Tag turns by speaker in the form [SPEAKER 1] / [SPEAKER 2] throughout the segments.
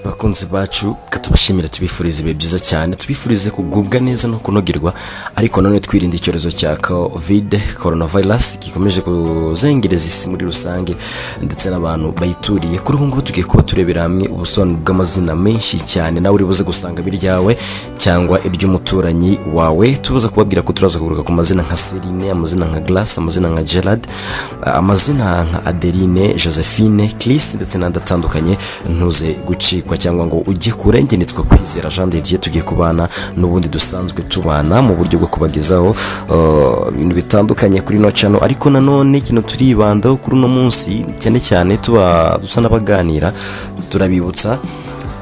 [SPEAKER 1] bakunzi bacu reka tubashimire tubifurize ibihe byiza cyane tubifurize kugubwa neza no kunogerwa ariko nanone twirinda icyorezo cya covid coronavirus gikomeje kuzengereza isi muri rusange ndetse n'abantu bayituriye kuri ubu ngubu tugiye kuba turebera hamwe ubusobanuro bw'amazina menshi cyane nawe uri buze gusanga ibiryawe cyangwa iry'umuturanyi wawe tubuze kubabwira ko turaza kugaruka ku mazina nka serine amazina nka glace amazina nka gerard amazina nka adeline josephine Chris ndetse n'andi atandukanye ntuze gucikwa cyangwa ngo ujye kurengenetswa kwizera jean de dieu tugiye kubana n'ubundi dusanzwe tubana mu buryo bwo kubagezaho uh, ibintu bitandukanye kuri ino cano ariko nanone kino turibandaho kuri uno munsi cyane cyane tuba dusa n'abaganira turabibutsa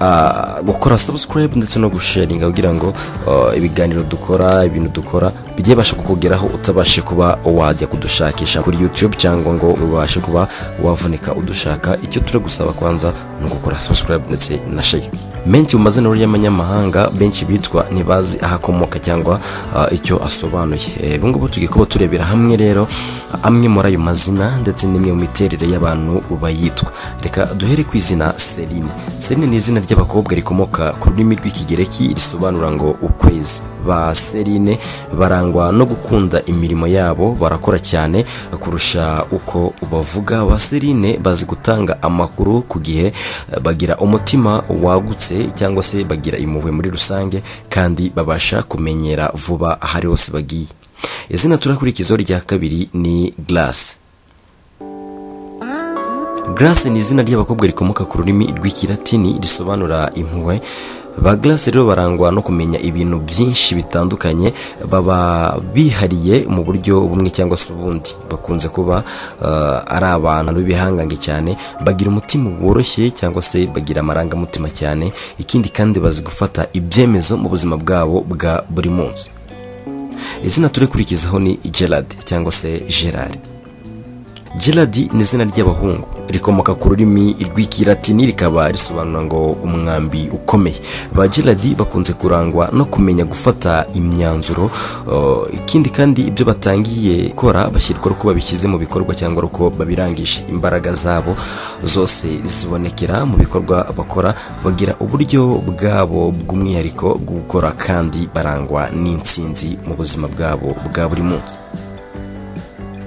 [SPEAKER 1] ah, gukora subscribe ndetse no gusharinga kugira ngo ah, ibiganiro dukora ibintu dukora bijye basha kukugeraho utabashe kuba wajya kudushakisha kuri youtube cyangwa ngo ubashe kuba wavunika udushaka icyo turi gusaba kwanza ni ugukora subscribe ndetse na share menshi mu mazina rero y'amanyamahanga benshi bitwa ntibazi aho akomoka cyangwa ah, icyo asobanuye Eh, ubu ngubu tugiye kuba turebera hamwe rero amwe muri ayo mazina ndetse n'imwe mu miterere y'abantu bayitwa reka duhere ku izina serine serine ni izina ry'abakobwa rikomoka ku rurimi rw'ikigereki risobanura ngo ukwezi ba serine barangwa no gukunda imirimo yabo barakora cyane kurusha uko bavuga ba serine bazi gutanga amakuru ku gihe eh, bagira umutima wagutse cyangwa se bagira impuhwe muri rusange kandi babasha kumenyera vuba aho ari hose bagiye izina turakurikizaho rya kabiri ni glace Grace ni izina ry'abakobwa rikomoka ku rurimi rw'ikilatini risobanura impuhwe ba Grace rero barangwa no kumenya ibintu byinshi bitandukanye baba bihariye mu buryo bumwe cyangwa se ubundi bakunze kuba eh, ari abantu b'ibihangange cyane bagira umutima woroshye cyangwa se bagira amarangamutima cyane ikindi kandi bazi gufata ibyemezo mu buzima bwabo bwa buri munsi izina turikurikizaho ni gerard cyangwa se gerard Gerard ni izina ry'abahungu rikomoka ku rurimi rw'ikilatini rikaba risobanura ngo umwambi ukomeye ba Gerard bakunze kurangwa no kumenya gufata imyanzuro uh, ikindi kandi ibyo batangiye gukora bashyirwa uko babishyize mu bikorwa cyangwa uko babirangije imbaraga zabo zose zibonekera mu bikorwa bakora bagira uburyo bwabo bw'umwihariko bwo gukora kandi barangwa n'intsinzi mu buzima bwabo bwa buri munsi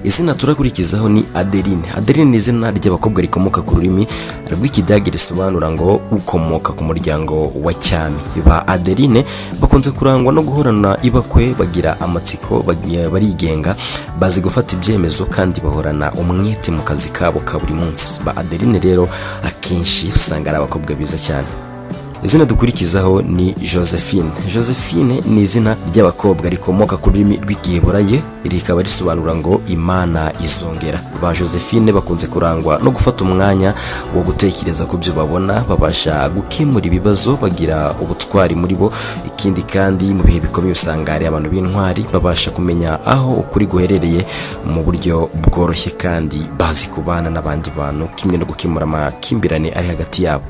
[SPEAKER 1] izina turakurikizaho ni adeline adeline ni izina ry'abakobwa rikomoka ku rurimi rw'ikidage risobanura ngo ukomoka ku muryango wa cyami ba adeline bakunze kurangwa no guhorana ibakwe bagira amatsiko bagiye barigenga bazi gufata ibyemezo kandi bahorana umwete mu kazi kabo ka buri munsi ba adeline rero akenshi usanga ari abakobwa beza cyane izina dukurikizaho ni josephine josephine ni izina ry'abakobwa rikomoka ku rurimi rw'igiheburaye rikaba risobanura ngo imana izongera ba josephine bakunze kurangwa no gufata umwanya wo gutekereza ku byo babona babasha gukemura ibibazo bagira ubutwari muri bo ikindi kandi mu bihe bikomeye usanga hari abantu b'intwari babasha kumenya aho ukuri guherereye mu buryo bworoshye kandi bazi kubana n'abandi bantu kimwe no gukemura amakimbirane ari hagati yabo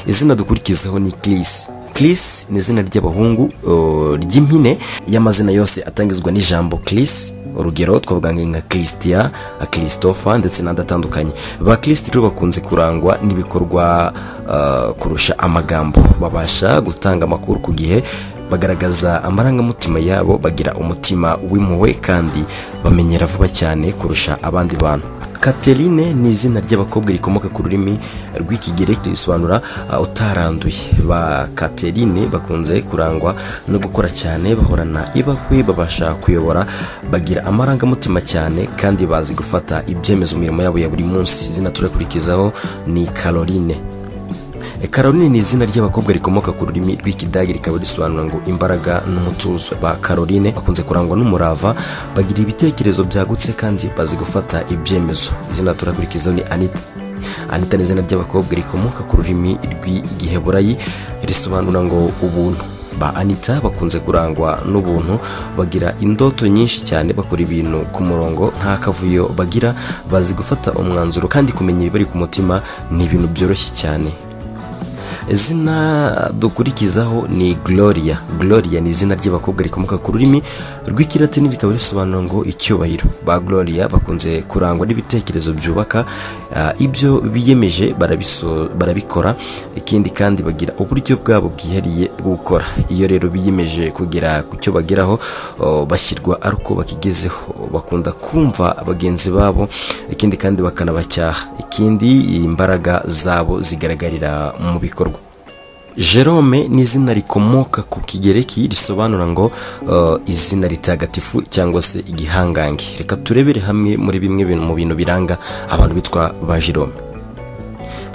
[SPEAKER 1] izina dukurikizaho ni kirisi kirisi ni izina ry'abahungu uh, ry'impine y'amazina yose atangizwa n'ijambo kirisi urugero twavuga nka kirisitiya kirisitofa ndetse n'andi atandukanye ba kirisiti rero bakunze kurangwa n'ibikorwa uh, kurusha amagambo babasha gutanga amakuru ku gihe bagaragaza amarangamutima yabo bagira umutima w'impuhwe kandi bamenyera vuba cyane kurusha abandi bantu Katerine ni izina ry'abakobwa rikomoka ku rurimi rw'ikigereki risobanura uh, utaranduye ba Katerine bakunze kurangwa no gukora cyane bahorana ibakwe babasha kuyobora bagira amarangamutima cyane kandi bazi gufata ibyemezo mu mirimo yabo ya buri munsi izina turakurikizaho ni Caroline Caroline ni izina ry'abakobwa rikomoka ku rurimi rw'ikidage rikaba risobanura ngo imbaraga n'umutuzo ba Caroline bakunze kurangwa n'umurava bagira ibitekerezo byagutse kandi bazi gufata ibyemezo izina turakurikizaho ni Anita Anita ni izina ry'abakobwa rikomoka ku rurimi rw'igiheburayi risobanura ngo ubuntu ba Anita bakunze kurangwa n'ubuntu bagira indoto nyinshi cyane bakora ibintu ku murongo nta kavuyo bagira bazi gufata umwanzuro kandi kumenya ibibari ku mutima ni ibintu byoroshye cyane izina dukurikizaho ni gloria gloria ni izina ry'abakobwa rikomoka ku rurimi rw'ikilatini rikaba risobanura ngo icyubahiro ba gloria bakunze kurangwa n'ibitekerezo byubaka ah, ibyo biyemeje barabiso- barabikora ikindi kandi bagira uburyo bwabo bwihariye bwo gukora iyo rero biyemeje kugera ku cyo bageraho oh, bashyirwa ari uko bakigezeho bakunda kumva bagenzi babo ikindi kandi bakanabacyaha ikindi imbaraga zabo zigaragarira mu bikorwa Jerome ni izina rikomoka ku kigereki risobanura ngo uh, izina ritagatifu cyangwa se igihangange reka turebere hamwe muri bimwe bin- mu bintu biranga abantu bitwa ba Jerome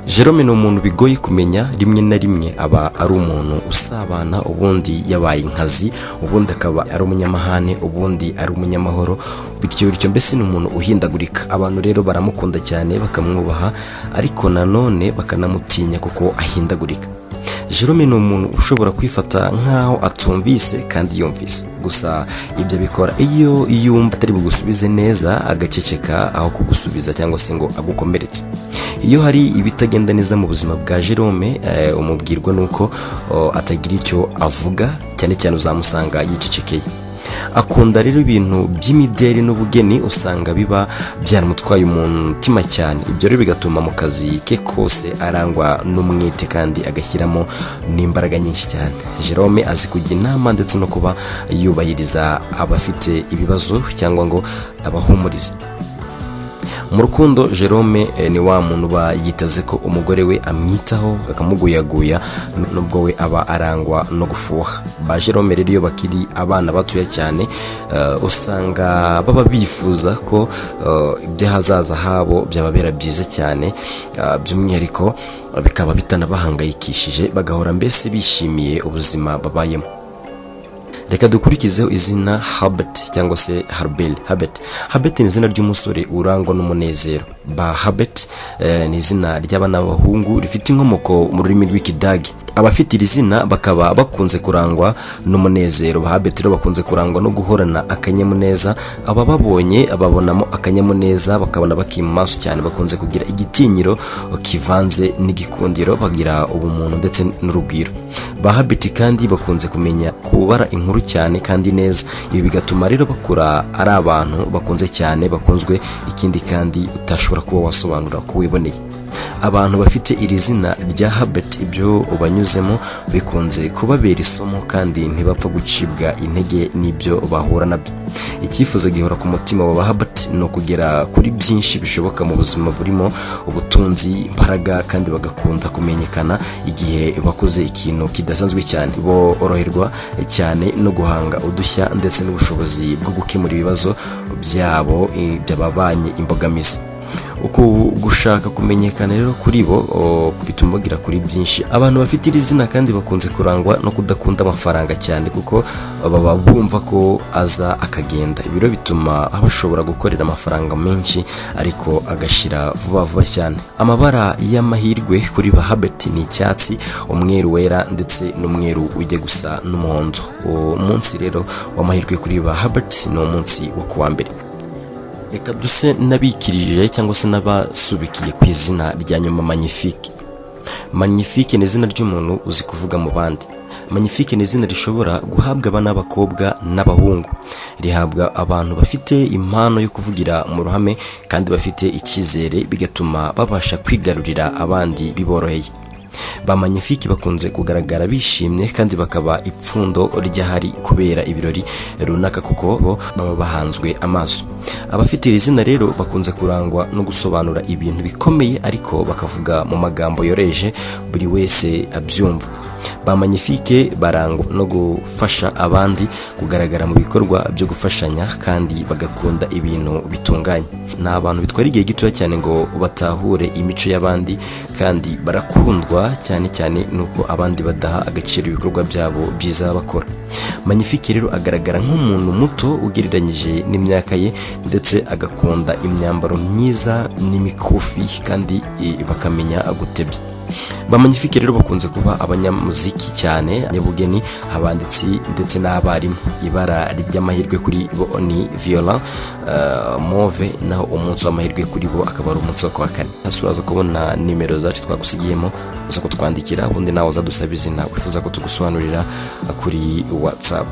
[SPEAKER 1] Jerome ni umuntu bigoye kumenya rimwe na rimwe aba ari umuntu usabana ubundi yabaye inkazi ubundi akaba ari umunyamahane ubundi ari umunyamahoro bityo bityo mbese ni umuntu uhindagurika abantu rero baramukunda cyane bakamwubaha ariko nanone bakanamutinya kuko ahindagurika Jerome ni umuntu ushobora kwifata nk'aho atumvise kandi yumvise gusa ibyo abikora iyo yumva atari bugusubize neza agaceceka aho kugusubiza cyangwa se ngo agukomeretse iyo hari ibitagenda neza mu buzima bwa Jerome eh, umubwirwa nuko oh, atagira icyo avuga cyane cyane uzamusanga yicecekeye akunda rero ibintu by'imideri n'ubugeni usanga biba byaramutwaye umutima cyane ibyo rero bigatuma mu kazi ke kose arangwa n'umwete kandi agashyiramo n'imbaraga nyinshi cyane jerome azi kujya inama ndetse no kuba yubahiriza abafite ibibazo cyangwa ngo abahumurize mu rukundo jerome eh, ni wa muntu uba yiteze ko umugore we amwitaho akamuguyaguya n- nubwo we aba arangwa no gufuha ba jerome rero iyo bakiri abana batoya cyane eh, usanga baba bifuza ko eh, iby'ahazaza habo byababera byiza cyane eh, by'umwihariko eh, bikaba bitanabahangayikishije bagahora mbese bishimiye ubuzima babayemo reka dukurikizeho izina habert cyangwa se harbel habert habert ni izina ry'umusore urangwa n'umunezero ba habert eh, ni izina ry'abana b'abahungu rifite inkomoko mu rurimi rw'ikidage abafite iri zina bakaba bakunze kurangwa n'umunezero ba habert rero bakunze kurangwa no guhorana akanyamuneza abababonye babonamo akanyamuneza bakabona bakima amaso cyane bakunze kugira igitinyiro kivanze n'igikundiro bagira ubumuntu ndetse n'urugwiro ba habit kandi bakunze kumenya kubara inkuru cyane kandi neza ibi bigatuma rero bakura ari abantu bakunze cyane bakunzwe ikindi kandi utashobora kuba wasobanura uko wiboneye abantu bafite iri zina rya habet ibyo banyuzemo bikunze kubabera isomo kandi ntibapfa gucibwa intege n'ibyo bahura nabyo icyifuzo gihora ku mutima wa habet ni ukugera kuri byinshi bishoboka mu buzima burimo ubutunzi imbaraga kandi bagakunda kumenyekana igihe bakoze ikintu kidasanzwe cyane boroherwa cyane no guhanga udushya ndetse n'ubushobozi bwo gukemura ibibazo byabo eh, byababanye imbogamizi uku gushaka kumenyekana rero kuri bo o, bituma bagira kuri byinshi abantu bafite iri zina kandi bakunze kurangwa no kudakunda amafaranga cyane kuko baba bumva ko aza akagenda ibi rero bituma bashobora gukorera amafaranga menshi ariko agashira vuba vuba cyane amabara y'amahirwe kuri ba habeti ni icyatsi umweru wera ndetse n'umweru ujya gusa n'umuhondo uwo munsi rero w'amahirwe kuri ba habeti ni umunsi wo kuwa mbere reka duse n'abikirije cyangwa se n'abasubikiye ku izina rya nyuma magnifique magnifique ni izina ry'umuntu uzi kuvuga mu bandi magnifique ni izina rishobora guhabwa abana b'abakobwa n'abahungu rihabwa abantu bafite impano yo kuvugira mu ruhame kandi bafite icyizere bigatuma babasha kwigarurira abandi biboroheye ba magnifique bakunze kugaragara bishimye kandi bakaba ipfundo ry'ahari kubera ibirori runaka kuko bo baba bahanzwe amaso abafite iri zina rero bakunze kurangwa no gusobanura ibintu bikomeye ariko bakavuga mu magambo yoroheje buri wese abyumva ba magnifique barangwa no gufasha abandi kugaragara mu bikorwa byo gufashanya kandi bagakunda ibintu bitunganye ni abantu bitwara igihe gitoya cyane ngo batahure imico y'abandi kandi barakundwa cyane cyane nuko abandi badaha agaciro ibikorwa byabo byiza bakora magnifique rero agaragara nk'umuntu muto ugereranyije n'imyaka ye ndetse agakunda imyambaro myiza n'imikufi kandi eh, bakamenya gutebya bamanyifike rero bakunze kuba abanyamuziki cyane abanyabugeni abanditsi ndetse n'abarimu ibara ry'amahirwe kuri bo ni viola eh, move naho umunsi w'amahirwe kuri bo akaba ari umunsi wo kuwa kane hasi uraza kubona nimero zacu twagusigiyemo uza kutwandikira ubundi nawe uzadusaba izina wifuza ko tugusobanurira eh, kuri whatsapp